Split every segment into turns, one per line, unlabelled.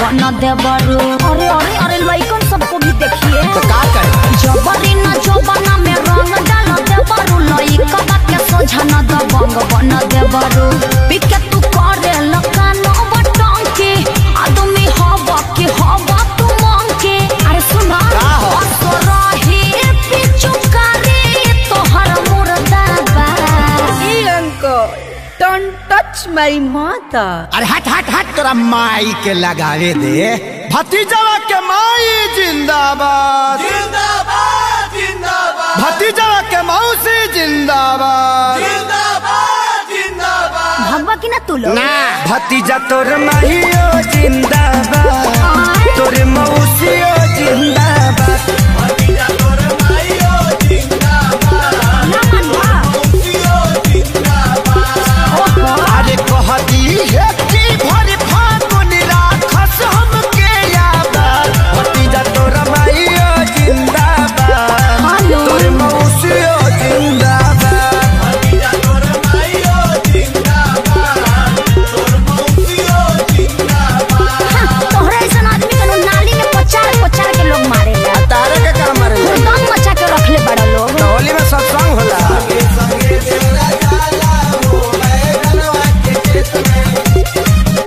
बन देवरू अरे अरे अरे लइकन सबको भी देखिए
तो का करे
जबरी न जबना में रंग डाल देवरू लइका के सोझा न दबंग बन देवरू पिके तू करे लकान बटन के आदमी हवा के हवा तू मांग के अरे सुना
का हो?
असरही पिचुकारी तोहर मुर्दाबा
uncle, don't touch my mother.
अरे हट हट हट तोरा माई के लगावे दे भतीजवा के माई जिंदाबाद
जिंदाबाद जिंदाबाद
भतीजवा के मौसी जिंदाबाद
जिंदाबाद जिंदाबाद
भगवा की ना तू लोग
ना
भतीजा तोर माहियो जिंदाबाद तोर मौसियो जिंदाबाद
भतीजा तोर माइयो जिंदाबाद
ना मनवा
मौसियो जिंदाबाद
अरे कहती है कि भरी फागुन राखस हमके याद
भतीजा तोर माहियो जिंदाबाद
हेलो
तोर मौसियो जिंदाबाद
भतीजा तोर माइयो जिंदाबाद तोर मौसियो जिंदाबाद
तोहरा ऐसा आदमी के लोग नाली में पचार पचार के लोग मारे ला
तारे के काम मारे
दम मचा के रखले बड़ा लोग
होली में सत्संग होला
संगे देवरा जाला हो बैगनवा के खेत में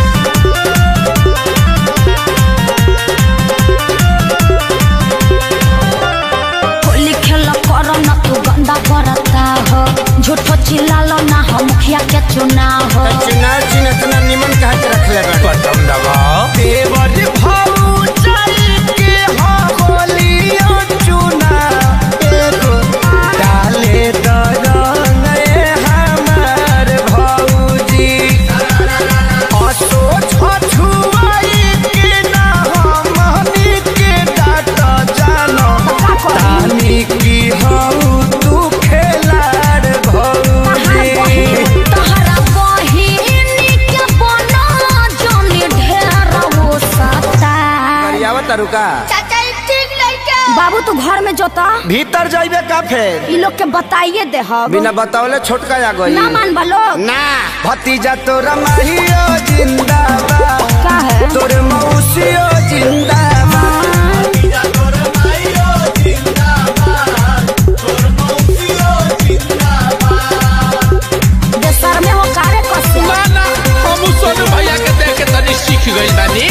होली खेल कर न तू गंदा करता हो झूठो चिल्लालो ना हो मुखिया के चुनाव हो
चुनाव चिन्ह इतना निमन कहा के रखले बटन दबाओ देवर भाऊ चल के हो होलियो चुना एगो डाले दरंग ए हमार भौजी असो छछुआई के ना हमनी के डाट जानो तानी की हऊ तू खेलाड़ भौजी
तहरा बहिनी के बना जोनी ढेर हो सता
तरुका
बाबू तू घर में जोता
भीतर जाइबे का फेर
ई लोग के बताइए दे हम
बिना बतावले छोटका आ गई
ना मान लोग
ना भतीजा तोरा माहियो जिंदाबाद
का है
तोर मौसियो जिंदाबाद
भतीजा तोर माइयो जिंदाबाद तोर मौसियो जिंदाबाद
देशर में हो कारे कसे
ना हम सोनू भैया के देख के तनी सीख गइल बानी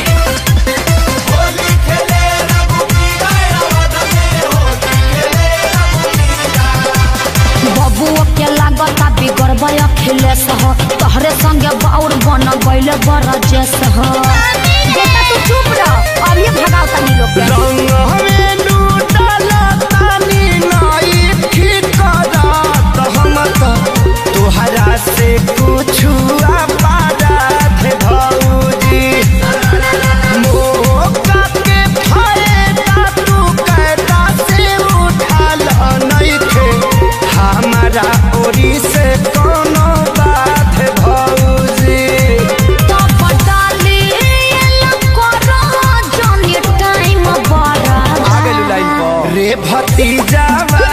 होली खेले रघुबीरा अवध में होली खेले रघुबीरा
बबुओ के लागता बिगड़बय अखिलेश हो तोहरे संगे बाउर बन गइले बरजेश हो बेटा तू चुप रह अब ये भगाओ तनी लोग के
रंग हमें लूटला तानी नाई ठीक करत हम तो तोहरा से कुछ पारत भौजी मौका के फायदा तू कैदा से उठाल नइखे हमारा ओरी से कोनो बात भौजी
तो बटाली लकोरा जनी टाइम बड़ा
रे भतीजा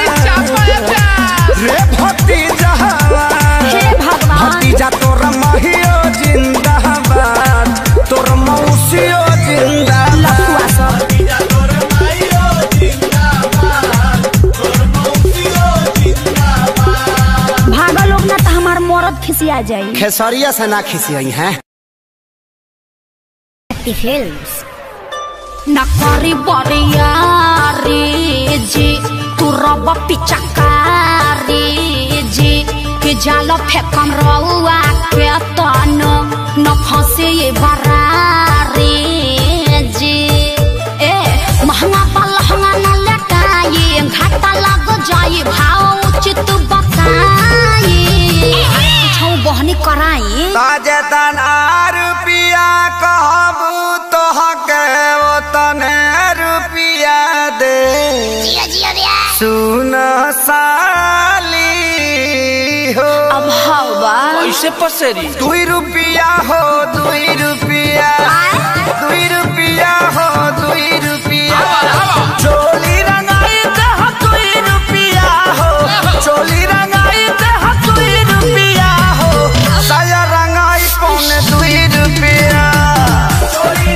रे भतीजा
हे भगवान
भतीजा तोर महियो जिंदाबाद तोर मौसियो जिंदाबाद
लफुआ सब
भतीजा तोर माइयो जिंदाबाद तोर मौसियो जिंदाबाद
भागा लोग ना तो हमार मरद खिसिया जाई
खेसरिया से ना खिसियई हैं
फिल्म्स नकरी बरियारी जी तू रब पिचकारी जी कि जाल फेकम रउआ के तन न फंसे ये बरारी जी ए महंगा पा लहंगा न लटाई घाटा लग जाई भाव उचित बताई छौ बहनी कराई
ताजेतन आर रुपिया कहबू तोहके ओतने रुपिया दे सुन साली हो
अब हवा
कैसे पसेरी
दुई रुपिया हो दुई रुपिया दुई रुपिया हो दुई रुपिया चोली रंगाई दह दुई रुपिया हो चोली रंगाई दह दुई रुपिया हो साया रंगाई पौने दुई रुपिया
चोरी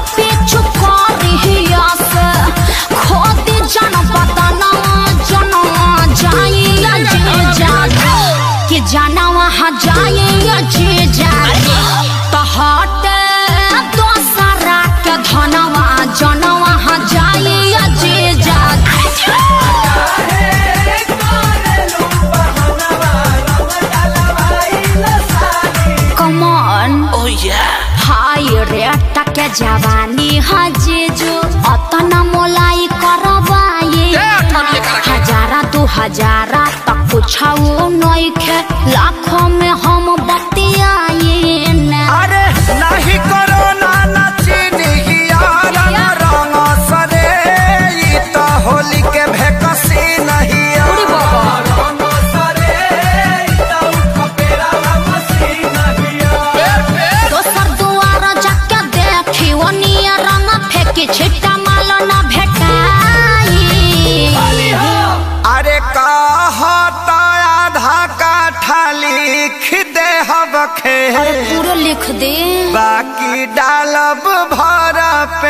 पीछू करिया से खोदी जन बदना जनवा जाइया जे जागे कि जाना वहाँ जाइया जे जागे तो हटे दोसरा के धनवा जनवा वहाँ जाइया जे जागे Come on.
ओ या
हाय रे टके जवानी हजेजो अतना मोलाई करबाए
ए, अठन्नी करा के।
हजारा दू हजारा तक कुछाओ नइखे लाखों में हम बतियाए ना
अरे नाही करो ना नचनी हियारा रंग सरे ई तो होली के भेकसी नहीं रंग सरे ई तो खपेरा मसी नहीं
दोसर दुआर जाके देखी ओनिया रंग फेंकी छिट्टा माल न भेटाई
अरे कहता आधा काठा लिख दे हबखे
पूरा लिख दे
बाकी डालब भर पे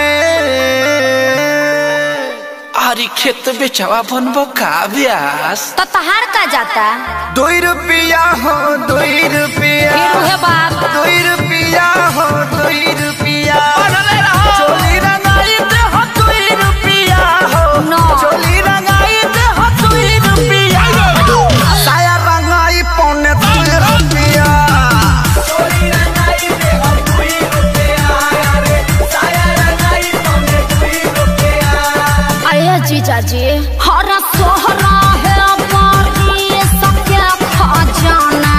आरी खेत बेचवा बनबो का ब्यास
तो तहार का जाता
दुई रुपया हो दुई रुपया
फिर उहे बाप
दुई रुपया हो दुई रुपया चोली रंगाई दे हो दुई रुपया हो
No.
चोली रंगाई दे हो दुई रुपया साया रंगाई पौने दुई रुपया चोली रंगाई दे हो दुई रुपया अरे साया रंगाई पौने दुई रुपया
आया जीजा जी हर सोहरा है बारी सके खजाना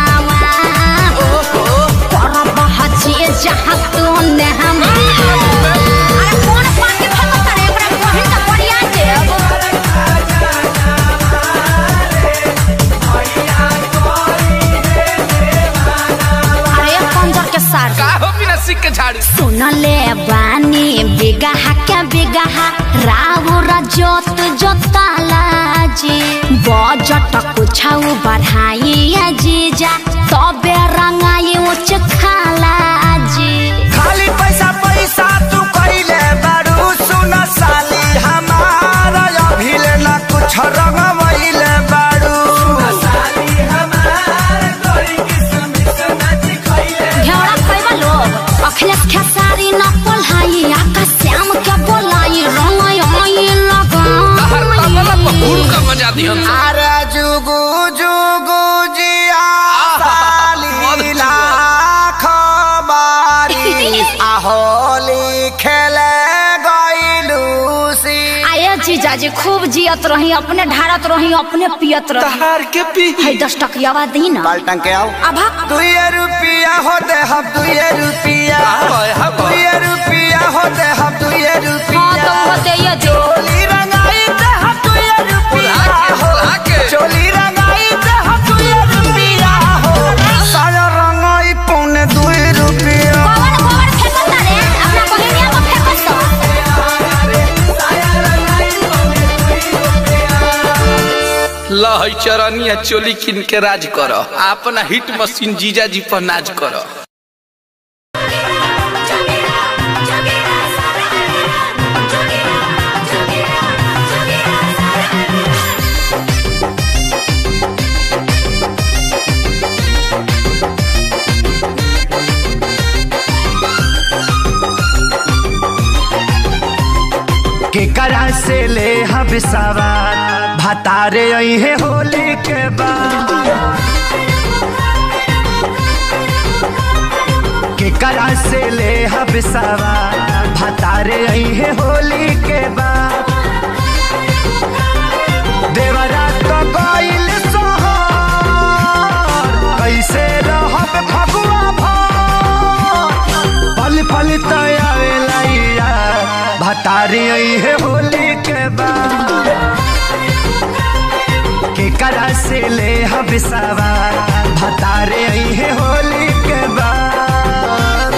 पर बहची जहाँ तू ने हम अरे कौन पाके फेंको तारे एकरा बहिन का बढ़िया देव अरे कंजर के सार
का हो बिना सिक के झाड़ी
सुनले बानी बिगहा के बिगहा राउर जोत जोताला जी बजट कुछाउ बढ़ाई जीजा तबे रंगाई उच खाला जी
खाली पैसा पैसा तू कइले बारू सुन साली हमारा अभिले ना कुछ रंगवइले बारू साली हमार कोई किस्म से नाच खइले
घेरा खैबा लोग अखिलेश खेसारी न पोल्हाई आकाश श्याम के बोलाई रंगाई आई
हर तबला पर हुल
लगा
का बजा दिहन
अरे जुगु जुगु जिया साली
मत
लाख बारी आहोली खेले गइलू सी
आये जीजाजी खूब जियत रही अपने ढारत रही अपने पियत रही
तहार के पी
है दस टकियावा दी ना
बाल्टन के आओ
अब
दुए रुपया हो दे हम दुए रुपया
हाय, हाय।
दुए रुपया हो दे हम दुए
हाँ तो
रुपया
वो दे ये दे
चोली रंगाई दे हम दुए रुपया
आके,
हो
आके।
चोली रंगाई दे हम दुए रुपया हो साया रंगाई पौने दुए रुपया
गोबर गोबर फेंको तारे अपना बहिनिया को फेंको सो
लहई चरनिया चोली किन के राज कर अपना हिट मशीन जीजा जी पर नाज कर
केकरा से ले हम सवार भतारे अहे होली के बाद केकरा से ले हम सवार भतारे अहे होली के बाद देवरा तो गइल सोहर कैसे रहब फगुआ भर पल पल तयावेला भतारी है होली के बाद केकरा से ले हम सवार भतारे है होली के बाद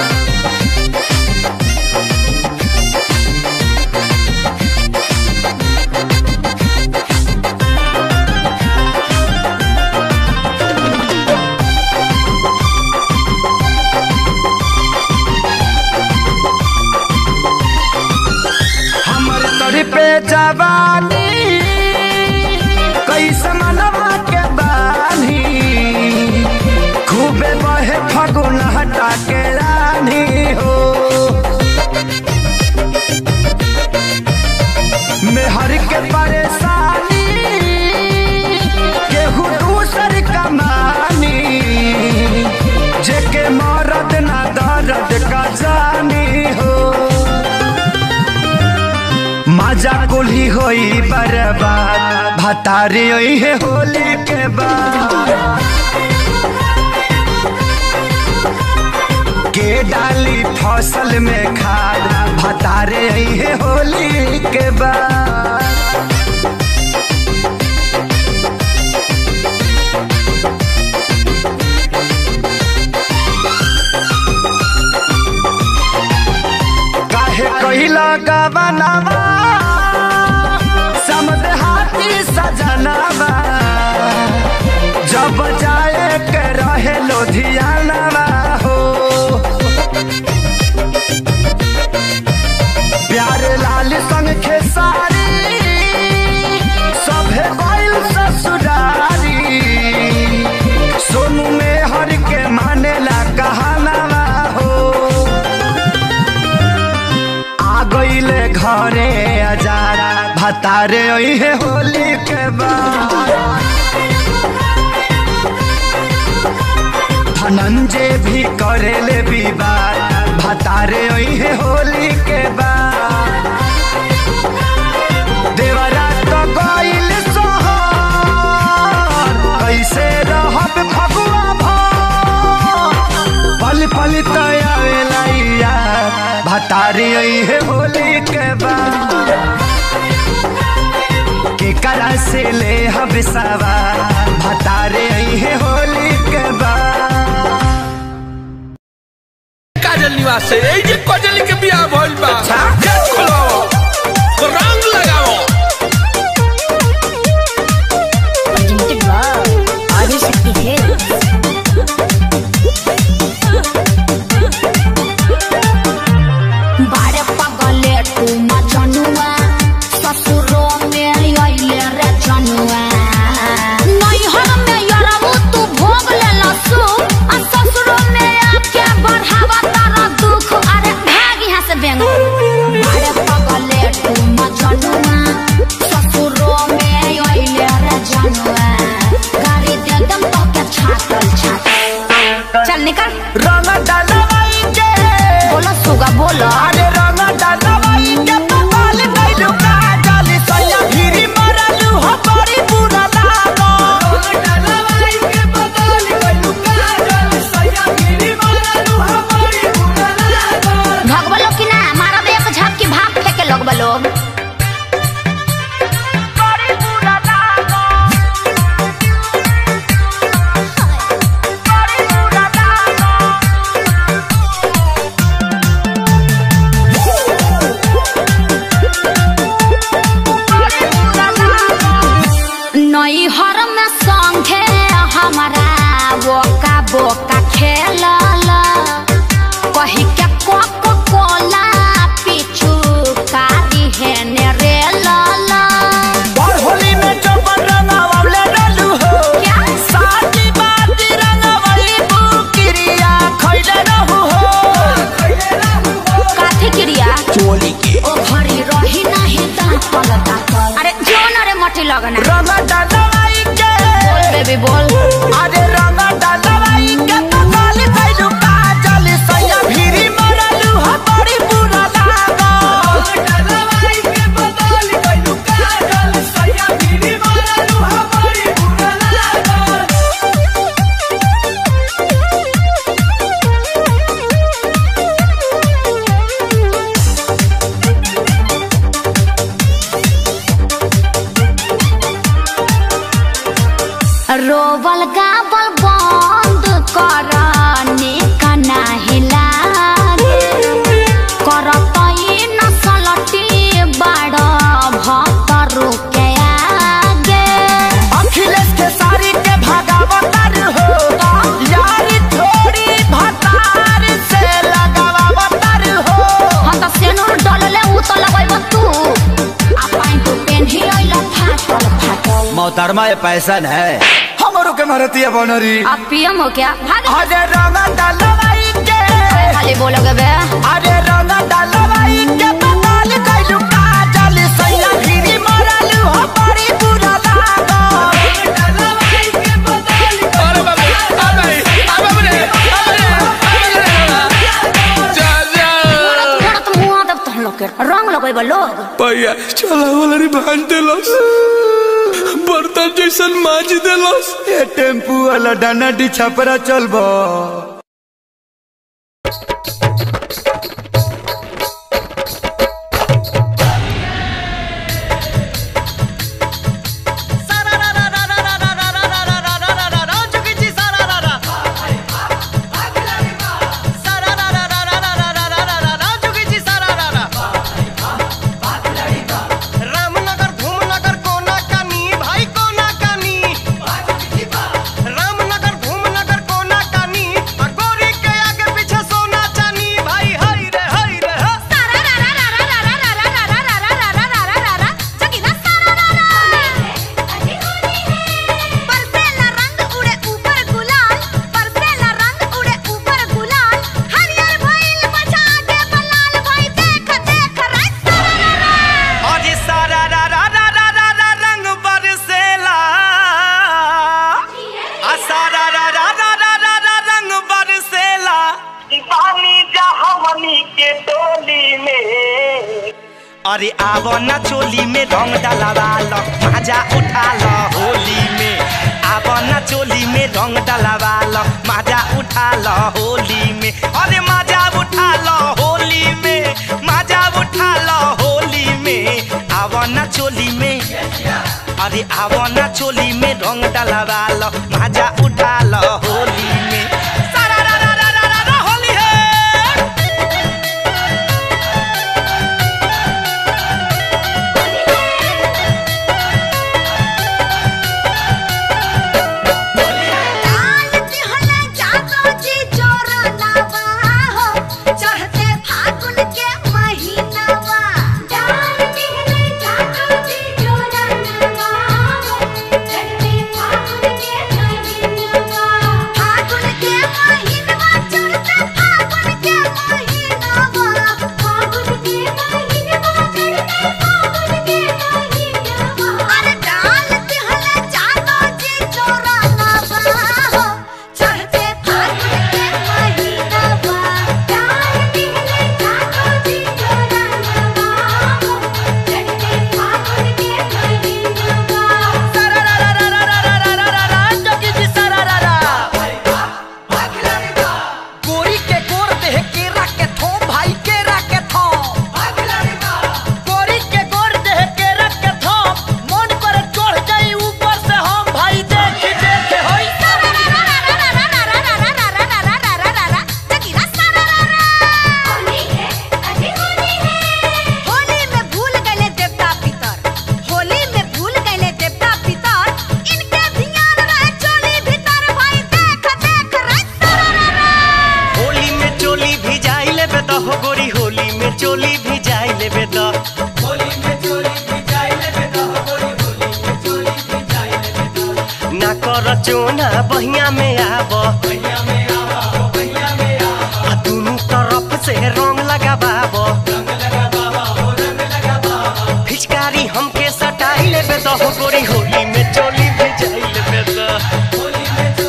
जवानी कैसे मनवा के बानी खूबे बहे फगुन हटा के रानी हो मेहर के परेशानी केहू दूसर कमानी जेके मरद ना दर्द का जानी हो मजा कुली होई बर्बाद भतारी होई है होली के बाद के डाली फसल में खाद भतारे आई है होली के बाद काहे कहिला गवनावा समद हाथी सजनावा जब जाए के रहे लोधियानावा हो प्यार लाल संग खेसारी सभे बैल ससुरारी सोनू में हर के मानेला कहानावा हो आ गईले घरे अजारा भतारे है होली के बाद धनंजय भी करेले विवाद भतारे है होली के बाद देवरा तो गईल सोहर कैसे रहब फगुआ भर पल पल तयावेला यार भतारी है होली के बाद के करा से ले हम सवार भतारे है होली के बाद
काजल निवास से এই যে কজলি के बियाह भइल बा गेट खोलाओ रंग लगाओ
बारे पगले तू मजनुआ ससुरो में अइले रे जनुआ नैहर में यरबू तू भोग ले लसु आ ससुरो में आके बढ़ावा तारा दुख अरे भाग यहाँ से बेंग बारे पगले तू मजनुआ ससुरो में अइले रे जनुआ गाड़ी दे दम तो के छातल छातल चल निकल
रंग डलवाई के
बोलो सुगा बोलो
अरे रंग डलवाई के पपाल गइलु काजल सैया भिरी मरलु हो बड़ी बुरा लागो रंग डलवाई के पपाल गइलु काजल सैया भिरी मरलु हो बड़ी बुरा लागो
भगवा लोग की ना मारा एक झपकी भाग फेंके लोग लोग
बड़ी बुरा लागो बड़ी बुरा लागो
नैहर में संगे हमारा बोका बोका खेलल कही के कोक कोला पीछू कारी है ने रे लाला
और होली में जो रंगावले डलू हो
क्या?
साथी बात रंगावली बुकिरिया खइले रहू हो
काथी क्रिया
चोली के
ओ भरी रही नहीं दांतल दांतल अरे जोन रे मटी लगना
रंगा डलवाई के
बोल बेबी बोल
अरे रंगा डलवाई के पकाल गइलू काजल सैया भिरी मरलू हो बड़ी बुरा लागो डलवाई के पकाल गइलू काजल सैया भिरी मरलू हो बड़ी बुरा लागो
रोबल गाबल बंद कर निकना हिला करत नसलटी बड़ भक्तरू के आगे
अखिलेश के सारी के भागावतार हो यारी थोड़ी भतार से लगावतार हो
हम तो सेनुर डलले उ तो लगैब तू आ पाइन
मोहतरमा ये पैसन है हमरो के मारती है बनरी
आप पीएम हो क्या भाग
अरे रंगा डालवाई के
खाली बोलोगे बे
अरे रंगा डालवाई के बंगाल कइलू काजल सैया गिरी मरलू हो बड़ी बुरा लागल
अरे बाबू आ भाई आ बाबू रे आ बाबू रे, आ बाबू रे जा जा
थोड़ा तो मुंह दब तो हम लोग के रंग लगेबो लोग
भैया चला वाला रे भांज देलस बर्तन जैसन माज देलस
ये टेम्पू वाला डाना डी छपरा चलबो
रामनगर धूमनगर कोना कानी भाई कोना कानी रामनगर धूमनगर कोना कानी आ गोरी के आगे पीछे सोना चानी भाई हाय रे हाय रे हा आज सारा रा रा रा रा रा रा रंग बरसेला आ सारा रा रा रा रा रा रा रंग बरसेला दीवानी जहावनी के टोली में अरे आवो ना चोली में रंग डलवा लो मजा उठा लो होली में आवो ना चोली में रंग डलवा लो मजा उठा लो होली में अरे मजा उठा लो होली में मजा उठा लो होली में आवो ना चोली में अरे आवो ना चोली में रंग डलवा लो मजा उठा लो होली में सारा रा रा रा रा रा रा होली है
चढ़ते फागुन के महीनावा डाल दिहले जातो जी जोरनवा चढ़ते फागुन के महीनावा फागुन के महीनावा चढ़ते फागुन के महीनावा फागुन के महीनावा चढ़ते फागुन के महीनावा अरे डाल दिहले जातो जी जोरनवा चढ़ते फागुन के महीनावा डाल दिहले जातो जी जोरनवा चढ़ते फागुन के महीनावा
सारा रा रा रा रा रा रा रा रा रा जोगी जी सारा रा रा गोरी के गोर देह केरा के थो भाई केरा के थो गोरी के गोर देह केरा के थो मन पर चढ़ जाई ऊपर से हम भाई देख देख होई
होली में भूल गए देवता पितर होली में भूल गए देवता पितर इनके ध्यान रहे चोली भीतर भाई देख देख रे
होली में चोली भी जाई लेबे त हो गोरी होली में चोली भी जाई लेबे त ना कर चोना बहिया में आब आ दुनू तरफ से रंग लगाबाब फिचकारी हमके सटाई लेबे त हो गोरी होली में चोली भी जाई लेबे त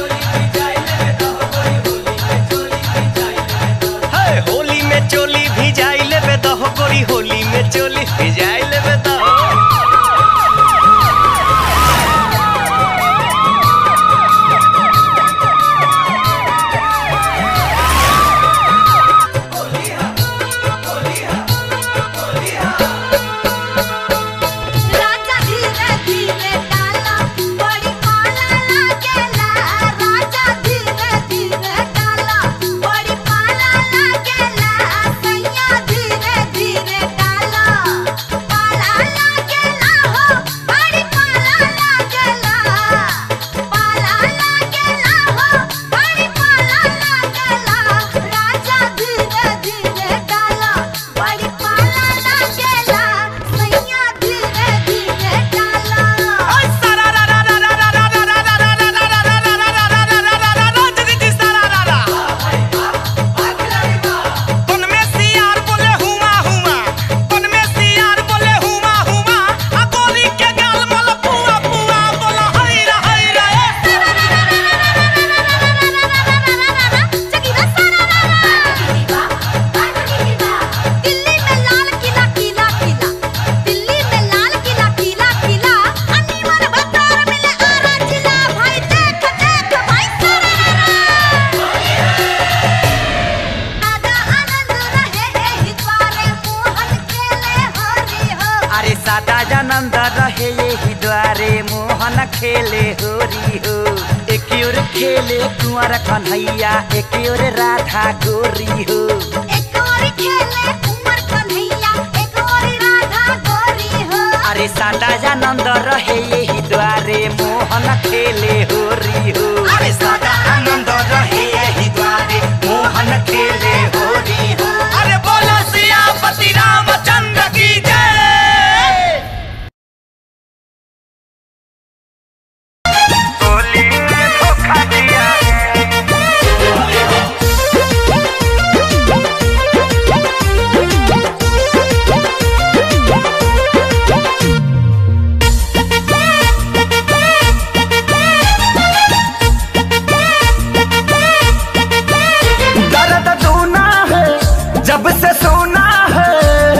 है, होली में चोली भी जाई लेबे त हो गोरी होली में चोली भी जाई लेबे त
राजा धीरे धीरे डाला बड़ी पाला लागेला राजा धीरे धीरे डाला बड़ी पाला लागेला सैया धीरे धीरे डाला
सादा जानंद रहे यही द्वारे मोहन खेले होरी हो एक ओर खेले कुंवर कन्हैया एक ओर राधा गोरी हो
एक और खेले कुंवर कन्हैया एक और राधा गोरी हो
अरे सादा जानंद रहे यही द्वारे मोहन खेले होरी हो अरे सादा आनंद रहे यही द्वारे मोहन खेले होरी हो अरे बोलो सियापति रामचंद्र की जय होली में धोखा दिया दर्द दूना है जब से सोना है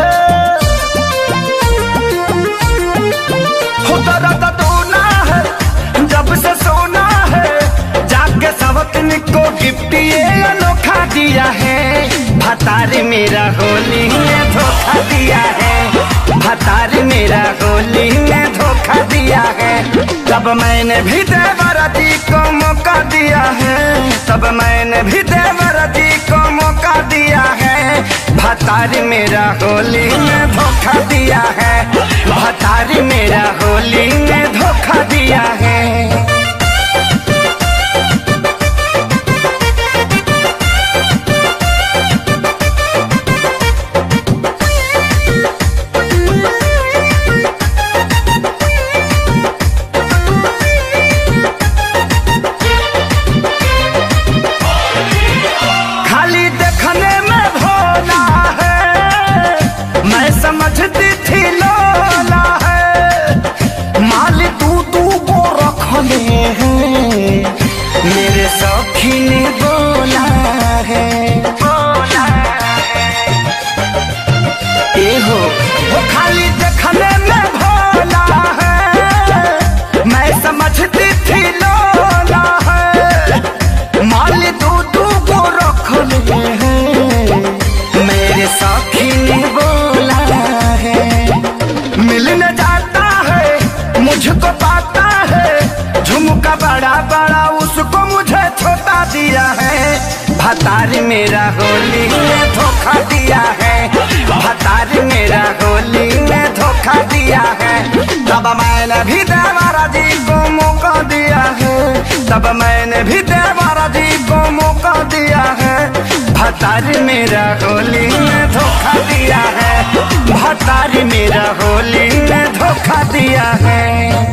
हो दर्द दूना है जब से सोना है जाके सबकन को गिफ्ट ये अनोखा दिया है भतार मेरा होली में धोखा दिया है भतार मेरा होली में धोखा दिया है तब मैंने भी देवरा जी को मौका दिया है तब मैंने भी देवरा जी को मौका दिया है भतार मेरा होली में धोखा दिया है भतार मेरा होली में धोखा दिया है खाली देखने में भोला है मैं समझती थी लोला है माल तू तू को रखने हैं मेरे सखी ने बोला है बोला ए हो वो खाली देखने में भोला है मैं समझती थी लोला है माल दू दू को रख लिए हैं मेरे साथी ने बोला है मिलने जाता है मुझको पाता है झुमका बड़ा बड़ा उसको मुझे छोटा दिया है भतार मेरा होली में धोखा दिया है भतार मेरा होली में धोखा दिया है तब मैंने भी देवरा जी को मौका दिया है तब मैंने भी देवरा जी को मौका दिया है भतार मेरा होली में धोखा दिया है भतार मेरा होली में धोखा दिया है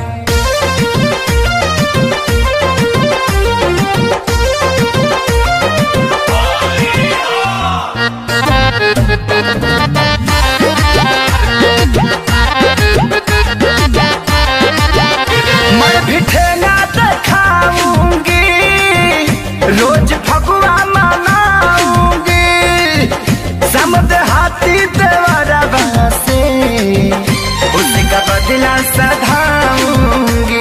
मैं भी ठेला दिखाऊंगी रोज फगुआ मनाऊंगी समद हाथी देवरा से उसका बदला सधाऊंगी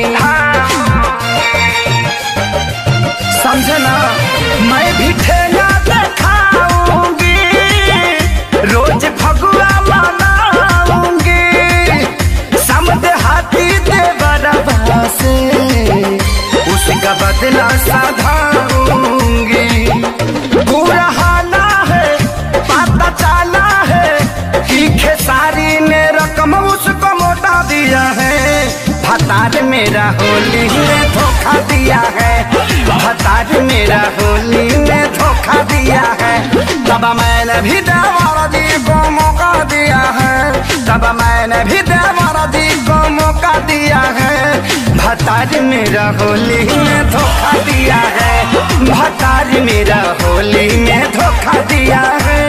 समझना मैं भी ठेला दिखाऊंगी रोज फगुआ मनाऊंगी समद हाथी देवरा से उसका बदला साधाऊंगी बुढ़ाना है पता चला है कि खेसारी ने रकम उसको मोटा दिया है भतार मेरा होली में धोखा दिया है भतार मेरा होली में धोखा दिया है तब मैंने भी देवरा जी को मौका दिया है तब मैंने भी देवरा जी को मौका दिया है भतार मेरा होली में धोखा दिया है भतार मेरा होली में धोखा दिया है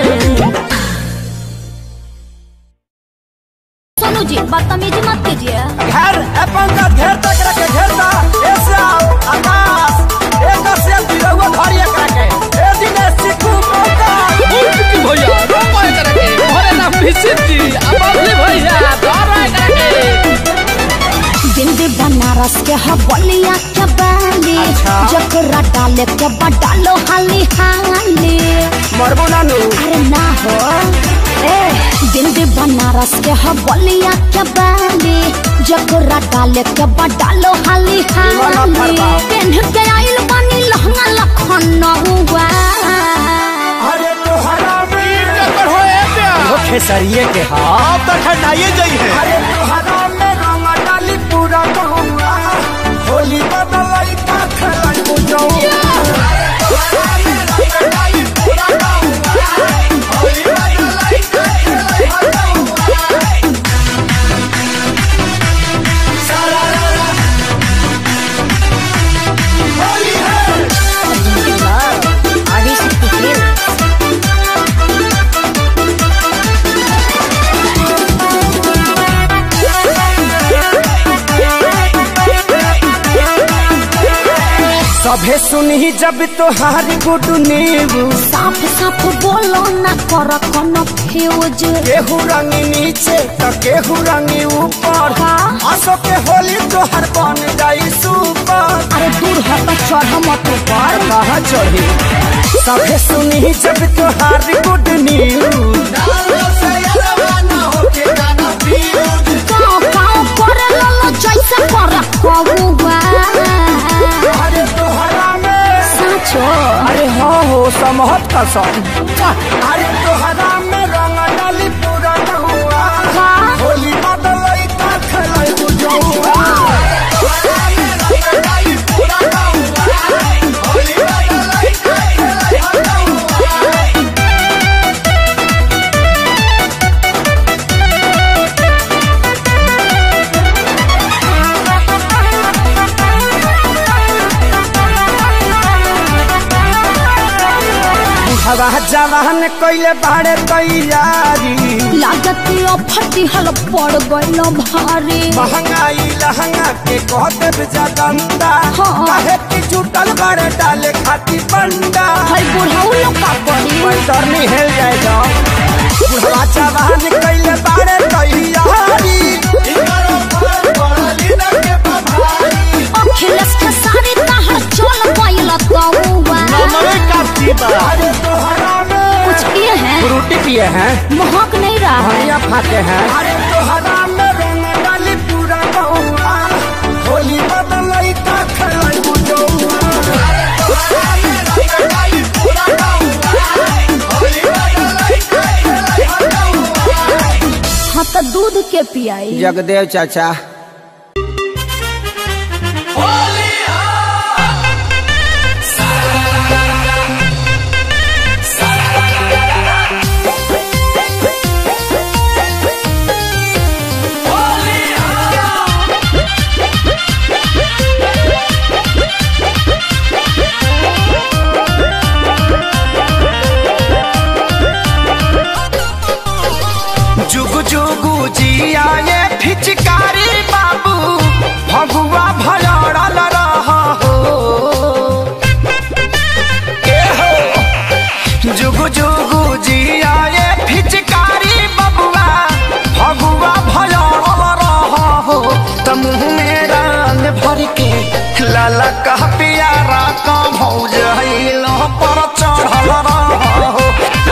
सोनू जी बदतमीजी मत कीजिए
घर अपन का घेर तक रखे घेरता ऐसे आओ आकाश एक से बिरहुआ घर एक रखे ए दिन सिकू मौका
भैया रोको एकरा के घरे ना भिसित जी अब अगले भैया धरा एकरा के
बिंदी बनारस के हवलिया के बाली
अच्छा।
जकरा डाले के बडालो हाली हाली
मरबो नानू
अरे ना हो ए बिंदी बनारस के हवलिया के बाली जकरा डाले के बडालो हाली हाली पेन के आइल बानी लहंगा लखनऊआ
अरे तोहरा में
वो खेसरिए के हाँ तो ठंडाइए जाइए
अरे तोहरा में रंग डाली पूरा गौआ होली बदलाई का खेलाई बुझौआ सभे सुनी जब तोहार गुड न्यूज
साफ साफ बोलो ना कर कोनो फ्यूज
केहू रंग नीचे तो केहू रंग ऊपर
हाँ।
असो के होली तोहर बन जाई सुपर
अरे दूर हट चढ़ मत ऊपर
कहाँ चढ़ी सभे सुनी जब तोहार गुड न्यूज
गाँव गाँव करे ललो जैसे कर कबुआ
अरे तोहरा में
साचो
अरे हाँ हो समहत कसम अरे तोहरा में रंग डाली पूरा नहुआ
हाँ।
होली बदलई का खेलाई बुझौआ हवा जवान कइले बाड़े तैयारी
लागत फटी हल पड़ गइल भारी
महंगाई लहंगा के कह देव जगंदा
हाँ।
काहे की जुटल बड़े डाले खाती बंडा
हई बुढ़ऊ लोग का पड़ी
पैतर नहीं हेल जाएगा बुढ़वा जवान कइले बाड़े तैयारी
अखिलेश के सारी तहर चल गइल तौवा
अरे तोहरा में
कुछ किए हैं
फ्रूटी पिए हैं
महक नहीं रहा है
बढ़िया फाके हैं अरे तोहरा में रंग डाली पूरा बहुआ होली बदलई का खेलाई बुझौआ
हाँ तो दूध के पियाई
जगदेव चाचा जुगु जुगु जिया ये फिचकारी बाबू भगुआ भलड़ल रह हो ए हो जुगु जुगु जिया ये फिचकारी बबुआ भगुआ भलड़ल रह हो त मुँह में रंग भर के लाला कह पियारा का भौज हिलो पर चढ़ल रह हो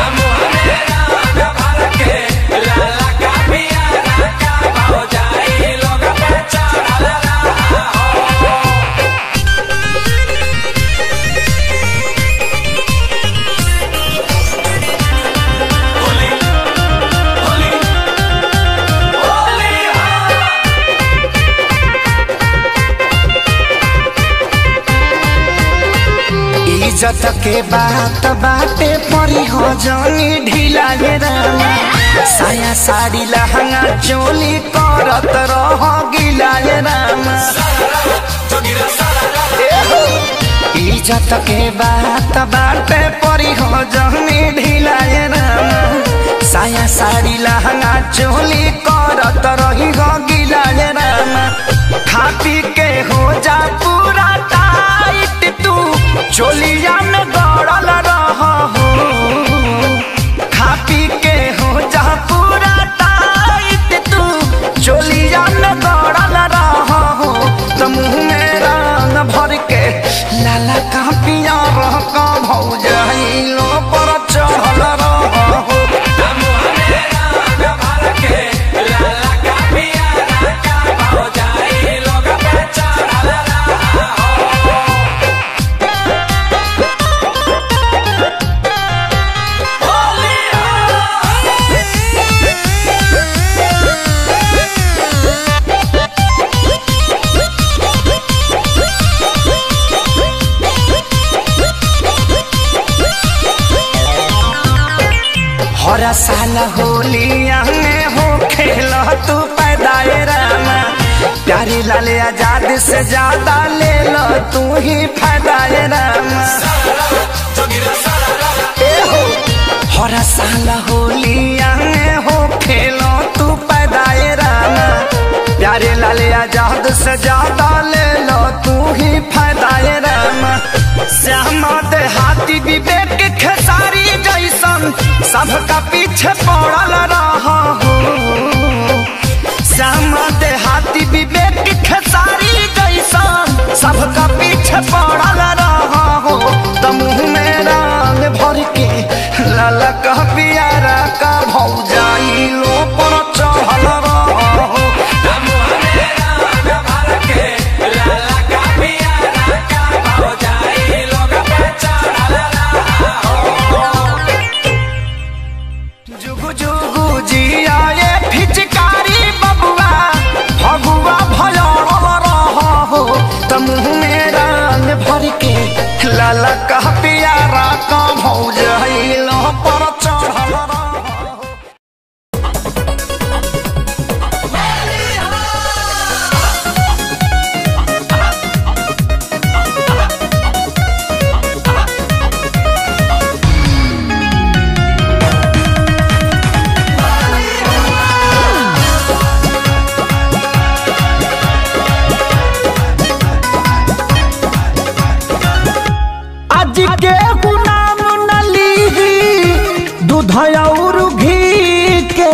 इज्जत के बात बाटे परी हो जानी ढीला ये रामा साया साड़ी लहंगा चोली करत रह गिला ये रामा इज्जत के बात बाटे परी हो जानी ढीला ये रामा साया साड़ी लहंगा चोली करत रही हो गिला ये रामा खा पी के हो जा पूरा टाइट तू चोलिया में गड़ल रह हो खा पी के हो जा पूरा टाइट तू चोलिया में गड़ल रह हो तो मुँह में रंग भर के लाला का पिया रह का भौजाइलो पर चढ़ल रह हो होलिया में हो खेल तू पैदाए रामा प्यारी लाल आजाद से ज्यादा ले लो तू ही फायदाए रामा ए हो हर साल होलिया में हो खेलो तू पैदाए रामा प्यारे लाल आजाद से ज्यादा ले लो तू ही फायदाए रामा श्यामा देहाती विवेक खेसारी जैसन सबका पीछे पड़ल रहा हो श्यामा देहाती विवेक खेसारी जैसन सबका पीछे पड़ल रहा हो त मुँह में रंग भर के लाल का पियारा का भौजाई लो पर चढ़ल रहा हो जुगु जुगु जिया ये फिचकारी बबुआ भगुआ भयल रहा हो त मुँह में रंग भर के लाला का पियारा का भौजाइल पर चढ़ल रहा हो आज के गुलाम नली दूध और घी के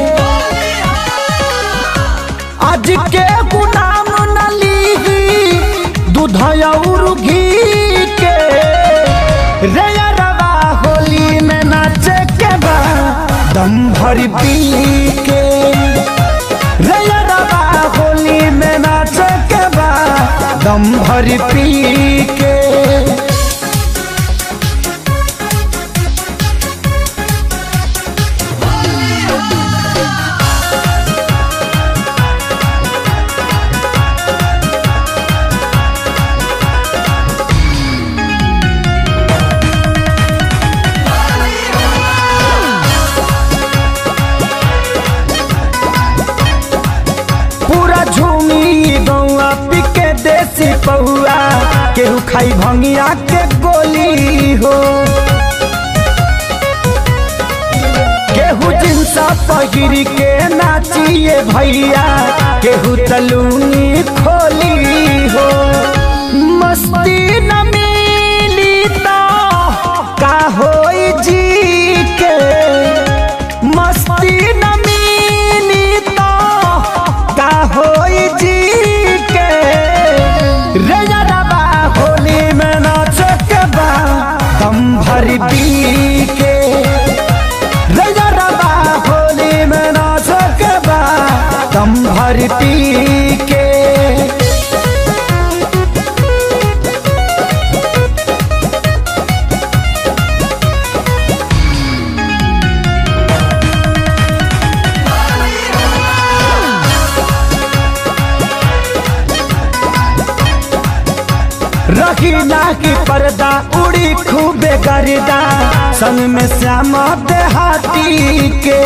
आज के गुलाम नली दूध और घी के रे रवा होली में नाचे के बा दम भर पी के रे रवा होली में नाचे के बा दम भर पी के पूरा झूमी गौआ पिके देसी पहुआ केहू खाई भंगिया के गोली हो केहू जिनसा पहिर के नाचिए भैया केहू तलूनी खोली हो मस्ती न मिली तो का होई जी के मस्ती न मिली तो का होई जी के रे रबा होली में नाच के बा दम भर पी के रे रबा होली में नाच के बा दम भर पी के रखी ना की पर्दा उड़ी खूबे गर्दा संग में श्यामा देहाती के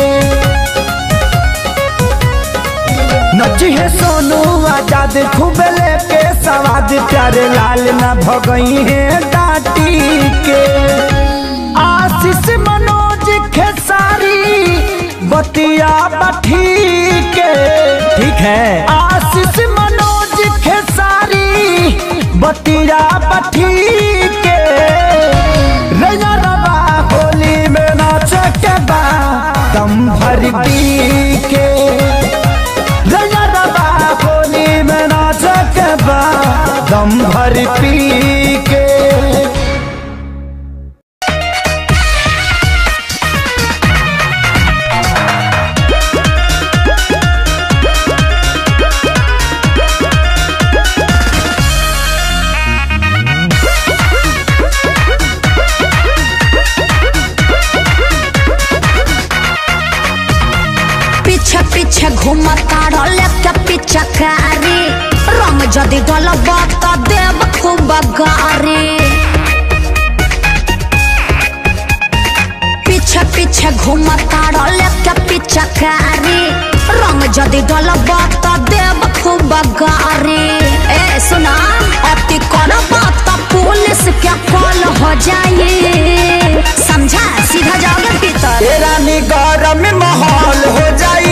नची है सोनू आजाद खूबे लेके सवाद प्यारे लाल ना भगई है डाटी के आशीष मनोज खेसारी बतिया बठी के ठीक है आशीष मनोज खेसारी बतिया बठी के रैया रबा होली में नाच के बा दम भर पी के रैया रबा होली में नाच के बा दम भर पी के
पीछे पीछे घूमता रले के पीछे कारी रंग जदि डलब त देव खूब गारी पीछे पीछे घूमता लेके पिचकारी रंग जदि डलब त देव खूब गारी ए सुना अति करब त पुलिस के कॉल हो जाई समझा सीधा जाओगे भीतर
तेरा निगरम माहौल हो जाई